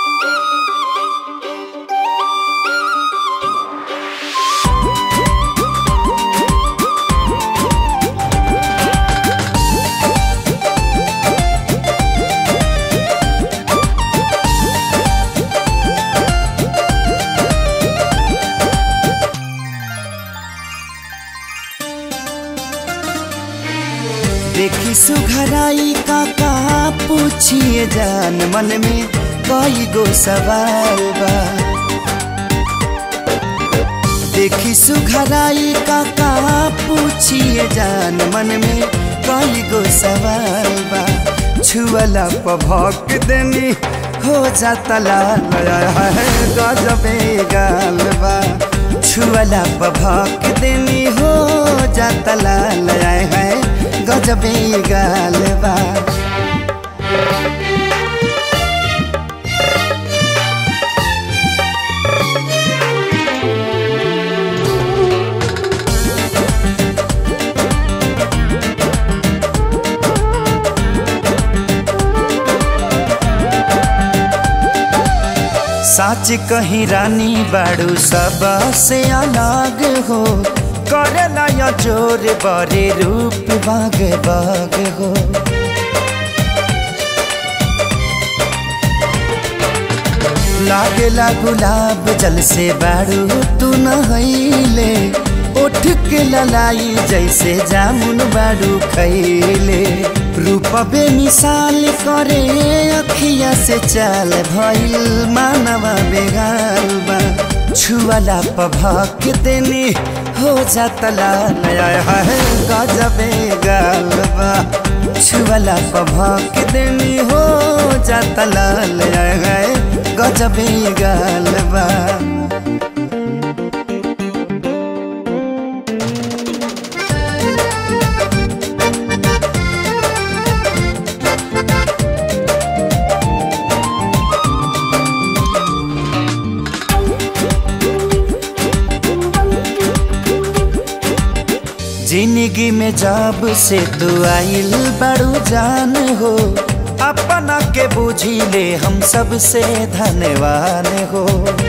देखी सुघराई का का पूछिए जान मन में कई गो सवाल बा देखी सुघराई का का पूछिए जान मन में कई गो सवाल बा छुअला पभक देनी हो जाता लाल है गजबे गाल बा छुअला पभक देनी हो जाता लाल है गजबे गाल बा साच कहीं रानी बाड़ू सब से अलग हो करेला या जोर बरे रूप बाग बाग हो लागेला गुलाब जल से बाड़ू तू नहैले उठ के ललाई जैसे जामुन बाड़ू खैले रूप बे मिसाल करे अखिया से चाल भइल मानवा बेगाल बा छुअला पभक देनी हो जाता नया है गजबे गाल बा छुअला पभक देनी हो जाता नया है गजबे गाल बा जिंदगी में जब से तू आइल बड़ू जान हो अपना के बुझी ले हम सब से धन्यवान हो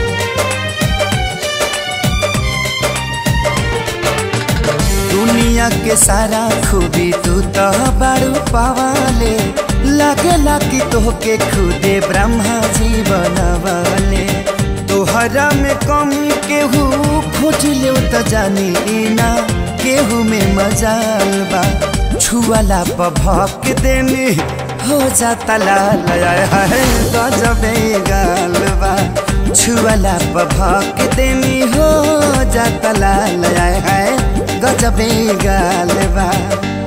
दुनिया के सारा खूबी तू तो बड़ू पवाले लगेला कि तोहके खुदे ब्रह्मा जी बनवाले तोहरा में कमी केहू खोज ले तो जानी ना केहू में मजाल बा छुअला पभक देनी हो जाता लाल है गजबे गाल बा छुअला पभक देनी हो जाता लाल है गजबे गाल बा